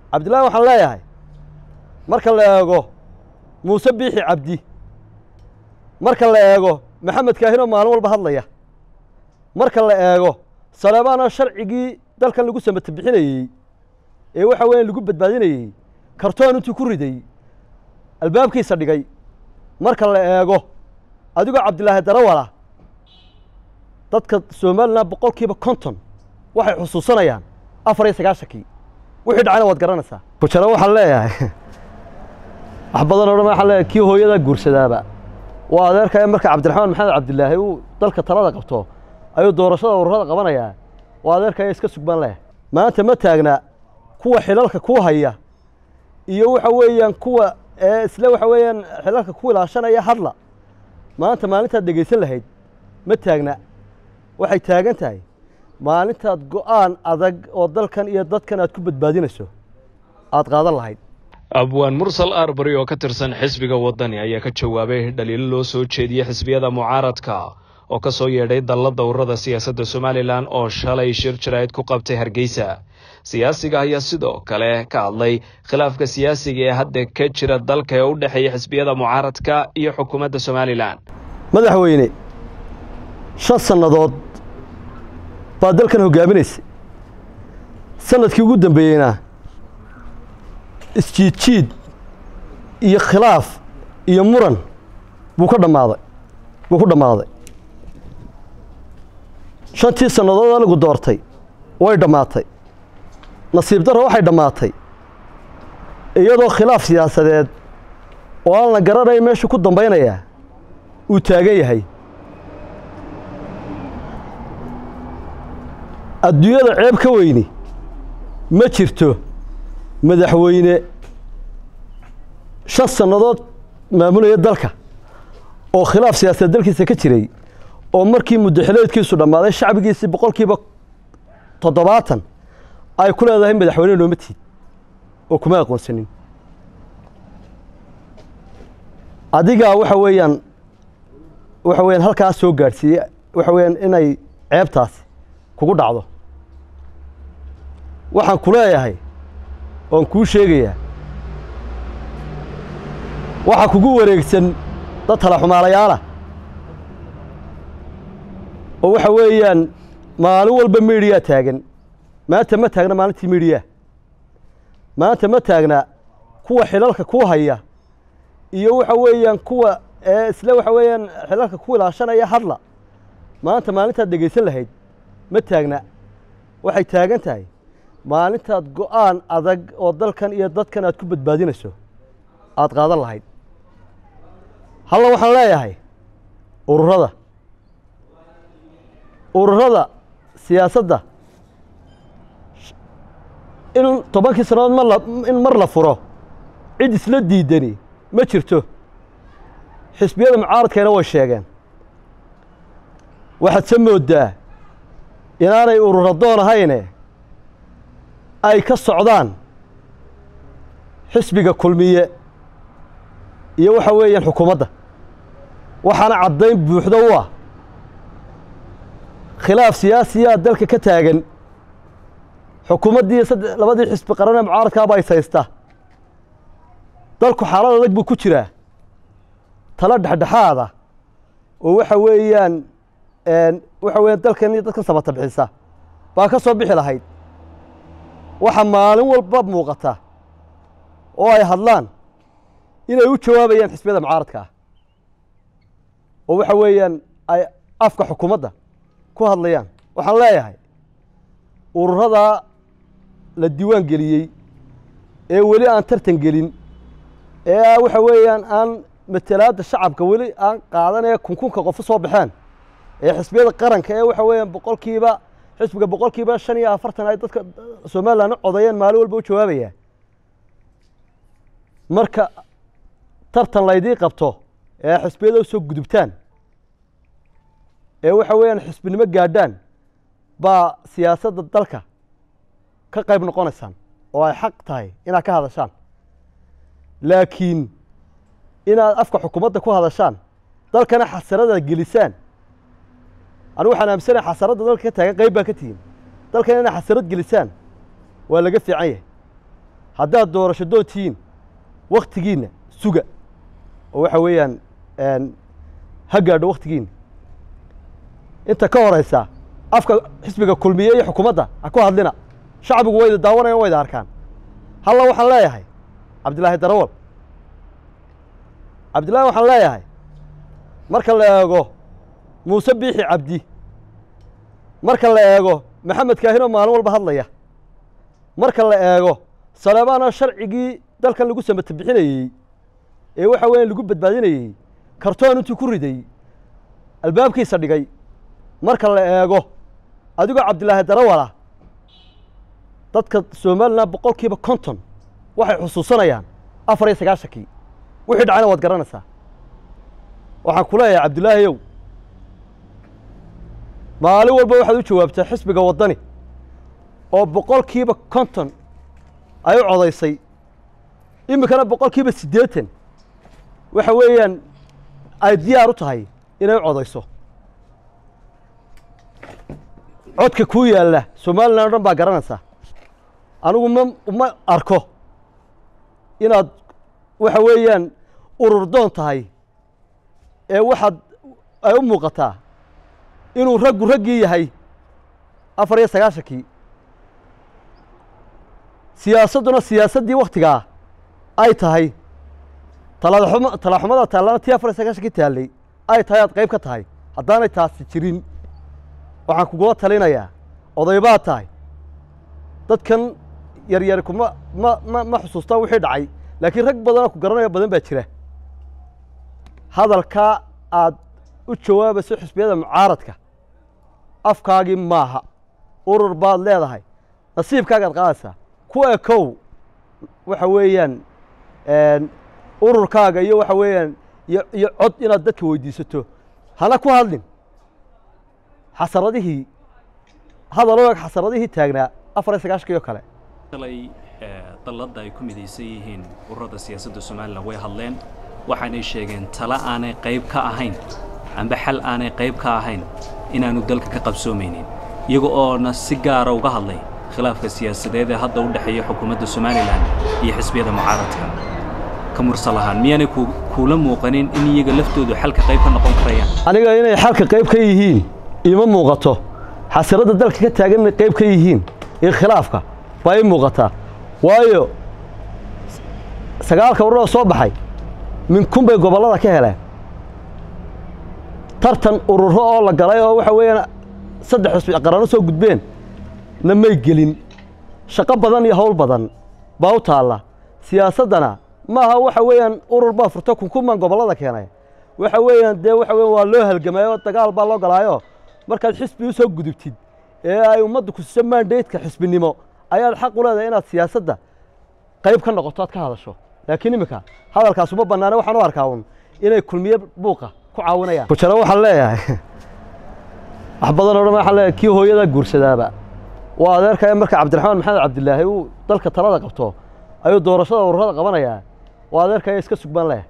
cabdillahi waxaan leeyahay marka la eego muuse biixi cabdi marka la eego maxamed kaahinoo maalin walba hadlaya marka la eego saleebaanoo sharcigii dalkan lagu samata bixinayey ee waxa weeyaan lagu badbaadinayey kartoon intuu ku riday albaabkiisa dhigay marka la eego adigoo cabdilaahi darawala dadka somalilan boqol kiiba konton waxay xusuusanayaan afar iyo sagaashankii wixii dhacayna waad garanaysaa kujaro waxaan leeyahay wax badan oo dhan waxaan leeyahay kii hooyadaa guursadaaba waa adeerkaya marka cabdiraxmaan maxamed cabdilaahi uu dalka talada qabto ayuu doorashada ururada qabanayaa waa adeerkaya iska sugbaan leeyahay maanta ma taagna kuwa xilalka ku haya iyo waxa weeyaan kuwa ee isle waxa weeyaan xilalka ku ilaashanaya hadla maanta maalintaad dhegaysan lahayd ma taagna waxay taagan tahay maalintaad go'aan adag oo dalkan iyo dadkan aad ku badbaadinayso aad qaadan lahayd abwaan mursal arbari oo ka tirsan xisbiga waddani ayaa ka jawaabay dhaliilo loo soo jeediyey xisbiyada mucaaradka oo ka soo yeedhay dalla dowrada siyaasadda somalilan oo shalay shir jaraa'id ku qabtay hargeysa siyaasiga ayaa sidoo kale ka hadlay khilaafka siyaasiga ee hadda ka jira dalka ee u dhexeeya xisbiyada mucaaradka iyo xukuumadda somalilan madaxweyne shan sannadood baa dalkan hoggaaminaysay sanadkii ugu dambeeyeyna isjiidjiid iyo khilaaf iyo muran buu ka dhammaaday buu ku dhammaaday shantii sannadood anigu doortay way dhammaatay nasiib darro waxay dhammaatay iyadoo khilaaf siyaasadeed oo aan la garanayn meeshu ku dambaynayaa uu taagan yahay adduunyada ceeb ka weyni ma jirto madaxweyne shan sannadood maamulaya dalka oo khilaaf siyaasadeed dalkiisa ka jiray oo markii muddaxileedkiisu dhammaaday shacbigiisii boqolkiiba toddobaatan ay ku leedahay madaxweyne nooma tiid oo kuma aqoonsanin adigaa waxa weeyaan waxa weeyaan halkaas soo gaadhsiiyey waxa weeyaan inay ceebtaasi kugu dhacdo waxaan ku leeyahay oon kuu sheegayaa waxaa kugu wareegsan dad talaxumaalayaalah oo waxa weeyaan maalin walba miidhiyaa taagan maanta ma taagna maalintii miidhiyaa maanta ma taagna kuwa xilalka ku haya iyo waxa weeyaan kuwa ee isle waxa weeyaan xilalka ku ilaashanaya hadla maanta maalintaad dhegaysan lahayd ma taagna waxay taagan tahay maalintaad go'aan adag oo dalkan iyo dadkan aad ku badbaadinayso aad qaadan lahayd halla waxaan leeyahay ururada ururada siyaasadda in tobankii sannadood mar la in mar la furo cid isla diidani ma jirto xisbiyada mucaaradkeena way sheegeen waxaad se mooddaa inaanay ururadoon ahayne ay ka socdaan xisbiga kulmiye iyo waxa weeyaan xukuumadda waxaana caddayn buuxda u ah khilaaf siyaasiyaa dalka ka taagan xukuumaddii sadde labadii xisbi qaranee mucaaradkaaba is haysta dalku xaalad adag buu ku jiraa talo dhexdhexaada oo waxa weeyaan waxa weeyaan dalkan iyo dadkan sabata bixisa baa ka soo bixi lahayd waxa maalin walba muuqata oo ay hadlaan inay u jawaabayaan xisbiyada mucaaradka ah oo waxa weeyaan ay afka xukuumadda ku hadlayaan waxaan leeyahay ururadaa la diiwaan geliyey ee weli aan tartan gelin ee waxa weeyaan aan matalaadda shacabka weli aan qaadanaya kunkunka qofu soo baxeen ee xisbiyada qaranka ee waxa weeyaan boqolkiiba xisbiga boqolkiiba shan iyo afartan ay dadka somalilan u codayeen maalin walba u jawaabaya marka tartan laydii qabto ee xisbiyada u soo gudubtaan ee waxa weeyaan xisbinimo gaadhaan baa siyaasadda dalka ka qayb noqonaysaan oo ay xaq tahay inaad ka hadashaan laakiin inaad afka xukuumadda ku hadashaan dalkana xasaradaad gelisaan anigu waxaan aaminsanaya xasaradda dalka ka taagan qayb baa ka tihiin dalkana inaad xasarad gelisaan waa laga fiican yahay haddaad doorasho doontihiin wakhtigiinna suga oo waxa weeyaan ha gaadho wakhtigiinna inta ka horaysa afka xisbiga kulmiye iyo xukuumadda ha ku hadlina shacbigu wayda daawanayan wayda arkaan halla waxaan leeyahay cabdilaahi darawal cabdillahi waxaan leeyahay marka la eego muuse biixi cabdi marka la eego maxamed kaahinoo maalin walba hadlaya marka la eego saleebaanoo sharcigii dalkan lagu samata bixinayey ee waxa weeyaan lagu badbaadinayey kartoon intuu ku riday albaabkiisa dhigay marka la eego adigoo cabdilaahi darawala dadka somalilan boqol kiiba konton waxay xusuusanayaan afar iyo sagaashankii wixii dhacayna waad garanaysaa waxaan ku leeyahay cabdilaahiyow maalin walba waxaad u jawaabtaa xisbiga waddani oo boqol kiiba konton ay u codaysay iminkana boqol kiiba siddeetan waxa weeyaan ay diyaar u tahay inay u codayso codka kuu yaalla somalilan o dhan baa garanaysaa anigu ma ma arko inaad waxa weeyaan ururdoon tahay ee waxaad ay u muuqataa inuu raggu raggii yahay afar iyo sagaashankii siyaasadduna siyaasaddii wakhtigaa ay tahay talaxum talaxumada taallana tii afar iyo sagaashankii taallay ay tahay aad qayb ka tahay haddaanay taasi jirin waxaan kugula talinayaa oday baad tahay dadkan yaryari kuma ma ma ma xusuustaa wixii dhacay laakiin rag badanoo ku garanaya badan baa jira hadalkaa aad u jawaabayso xisbiyada mucaaradka afkaagii maaha urur baad leedahay nasiibkaagaad qaadaysaa ku ekow waxa weeyaan ururkaaga iyo waxa weeyaan iyo iyo cod inaad dadka weydiisato hana ku hadlin xasaradihii hadal o eg xasaradihii taagnaa afar iyo sagaashankii oo kale shalay dalladda ay ku midaysan yihiin ururada siyaasadda somalilan way hadleen waxaanay sheegeen tala aanay qayb ka ahayn amba xal aanay qayb ka ahayn inaanu dalka ka qabsoomaynin iyaga oona si gaara uga hadlay khilaafka siyaasadeed ee hadda u dhexeeya xukuumadda somalilan iyo xisbiyada mucaaradka ka mursal ahaan miyaanay kuula muuqanin in iyaga laftoodu xalka qayb ka noqon karayaan aniga inay xalka qayb ka yihiin iima muuqato xasiradda dalka ka taagan inay qayb ka yihiin iyo khilaafka baa ii muuqataa waayo sagaalka ururada soo baxay min kun bay gobollada ka heleen tartan ururo oo la galay oo waxa weeyaan saddex xusbi qarano soo gudbeen na may gelin shaqo badan iyo hawl badan baa u taalla siyaasaddana maaha waxa weeyaan urur baa furta kunkuman gobollada keenay waxa weeyaan dee waxa weyan waa loo halgamayo dagaal baa loo galaayo markaad xisbi u soo gudubtid ee ay ummadda ku siso mandaydka xisbinimo ayaad xaq u leedahay inaad siyaasadda qayb ka noqoto aad ka hadasho laakiin iminka hadalkaas uma bannaane waxaan u arkaa un inay kulmiye buuqa ku caawinayaan kujaro waxaan leeyahay wax badan oo dhan waxaan leeyahay kii hooyadaa guursadaaba waa adeerkaya marka cabdiraxmaan maxamed cabdilaahi uu dalka talada qabto ayuu doorashada ururada qabanayaa waa adeerkaya iska sugbaan leh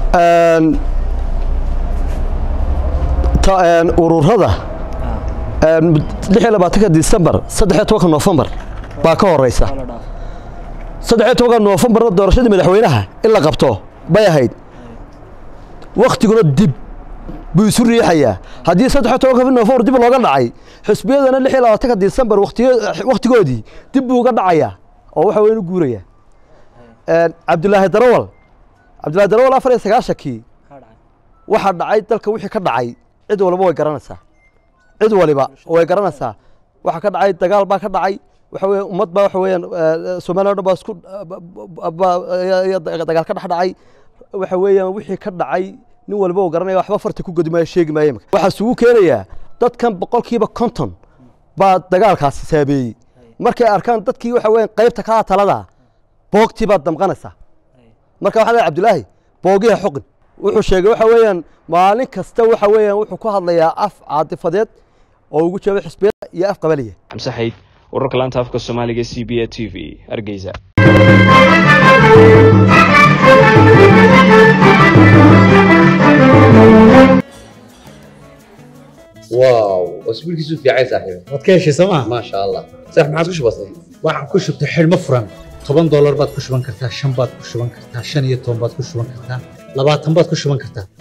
ururada lix iyo labaatanka disembar saddex iyo tobanka noofembar baa ka horeysa saddex iyo tobanka noofembarna doorashadii madaxweynaha in la qabto bay ahayd waktiguna dib buu isu riixayaa haddii saddex iyo tobanka noofembar dib looga dhacay xisbiyadana lix iyo labaatanka disembar waktigoodii dib buu uga dhacayaa oo waxa weyn u guuraya cabdilaahi darawal cabdillaahi darawal afar iyo sagaashankii waxaa dhacay dalka wixii ka dhacay cid waliba way garanaysaa cid waliba way garanaysaa waxaa ka dhacay dagaal baa ka dhacay waxa weeye ummad baa waxa weeyaan soomaaliya o dhan baa isku dagaal ka dhex dhacay waxa weeyaan wixii ka dhacay nin waliba uu garanaya waxba farta ku godi maayo sheegi maayo imika waxaa isugu keenayaa dadkan boqolkiiba konton baa dagaalkaasi saabeeyey markay arkaan dadkii waxa weeyaan qaybta kaa talada boogtii baad damqanaysaa marka waxaa leeyahay cabdilaahi boogiha xoqin wuxuu sheegay waxa weeyaan maalin kasta waxa weeyaan wuxuu ku hadlayaa af caatifadeed oo ugu jawaabay xisbiyada iyo af qabaliya xamse xayd wararka laanta afka soomaaliga c b a t v hargeysa واو اسبوعك في عايز صاحبي waad ka heshay sooma ما شاء الله صح ما عاد كش بسيط waxaan ku shubtay xidhmo furan toban doolar baad ku shuban kartaa shan baad ku shuban kartaa shan iyo toban baad ku shuban kartaa labaatan baad ku shuban kartaa